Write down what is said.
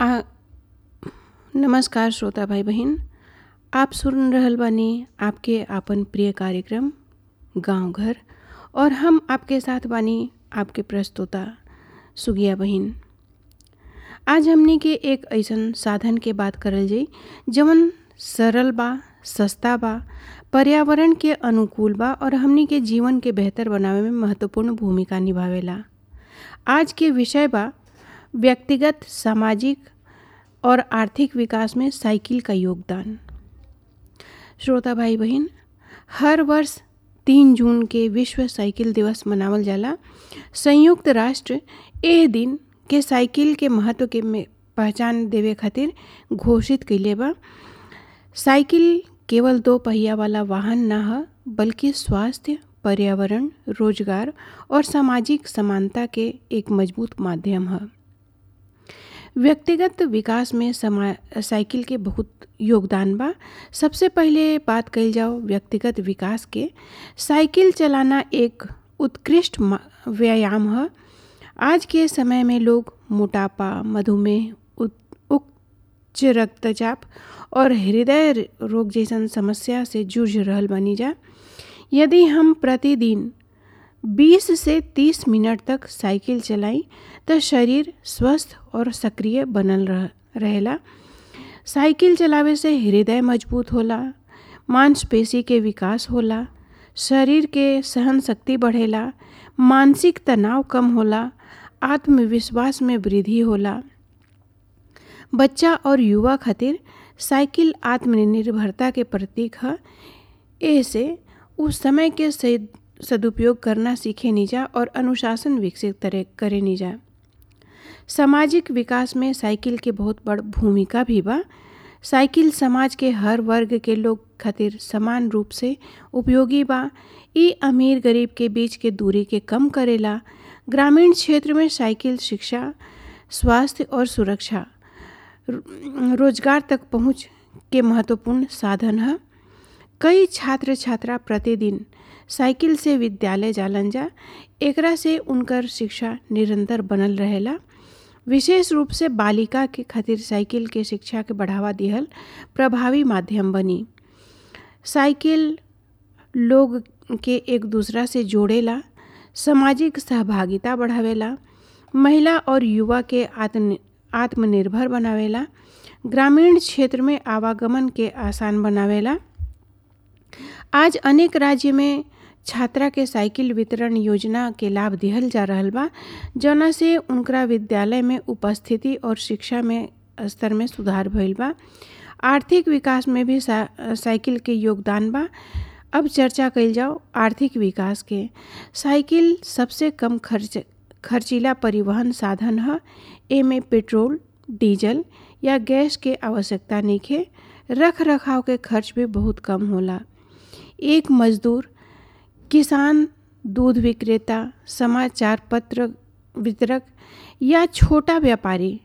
आ नमस्कार श्रोता भाई बहन आप सुन रहल बानी आपके आपन प्रिय कार्यक्रम गांव घर और हम आपके साथ बानी आपके प्रस्तोता सुगिया बहन आज हमनी के एक ऐसन साधन के बात करल जाई जवन सरल बा सस्ता बा पर्यावरण के अनुकूल बा और हमनी के जीवन के बेहतर बनावे में महत्वपूर्ण भूमिका निभावेला आज के विषय बा व्यक्तिगत सामाजिक और आर्थिक विकास में साइकिल का योगदान श्रोता भाई बहन हर वर्ष तीन जून के विश्व साइकिल दिवस मनावल जाला संयुक्त राष्ट्र एह दिन के साइकिल के महत्व के में पहचान देवे खातिर घोषित कइले बा साइकिल केवल दो पहिया वाला वाहन ना ह बल्कि स्वास्थ्य पर्यावरण रोजगार और सामाजिक समानता के एक मजबूत माध्यम है व्यक्तिगत विकास में समा साइकिल के बहुत योगदान बा सबसे पहले बात कइल जाओ व्यक्तिगत विकास के साइकिल चलाना एक उत्कृष्ट व्यायाम है आज के समय में लोग मोटापा मधुमेह उच्च रक्तचाप और हृदय रोग जैसन समस्या से जूझ रहल बनी जा यदि हम प्रतिदिन 20 से 30 मिनट तक साइकिल चलाई तो शरीर स्वस्थ और सक्रिय बनल रह रहेला साइकिल चलावे से हृदय मजबूत होला मांसपेशी के विकास होला शरीर के सहन शक्ति बढ़ेला मानसिक तनाव कम होला आत्मविश्वास में वृद्धि होला बच्चा और युवा खातिर साइकिल आत्मनिर्भरता के प्रतीक है ऐसे उस समय के सदुपयोग करना सीखे निजा और अनुशासन विकसित करे निजा सामाजिक विकास में साइकिल के बहुत बड़ भूमिका भी बा साइकिल समाज के हर वर्ग के लोग खातिर समान रूप से उपयोगी बा ई अमीर गरीब के बीच के दूरी के कम करेला ग्रामीण क्षेत्र में साइकिल शिक्षा स्वास्थ्य और सुरक्षा रोजगार तक पहुंच के महत्वपूर्ण साधन है कई छात्र छात्रा प्रतिदिन साइकिल से विद्यालय जालन जा एकरा से उनकर शिक्षा निरंतर बनल रहेला विशेष रूप से बालिका के खातिर साइकिल के शिक्षा के बढ़ावा दिहल प्रभावी माध्यम बनी साइकिल लोग के एक दूसरा से जोड़ेला सामाजिक सहभागिता बढ़ावेला महिला और युवा के आत्म आत्मनिर्भर बनावेला ग्रामीण क्षेत्र में आवागमन के आसान बनावेला आज अनेक राज्य में छात्रा के साइकिल वितरण योजना के लाभ दिहल जा रहल बा जौना से उनकरा विद्यालय में उपस्थिति और शिक्षा में स्तर में सुधार भइल बा आर्थिक विकास में भी सा, साइकिल के योगदान बा अब चर्चा कइल जाओ आर्थिक विकास के साइकिल सबसे कम खर्च खर्चीला परिवहन साधन है एमे पेट्रोल डीजल या गैस के आवश्यकता नइखे रख रखाव के खर्च भी बहुत कम होला एक मजदूर किसान दूध विक्रेता समाचार पत्र वितरक या छोटा व्यापारी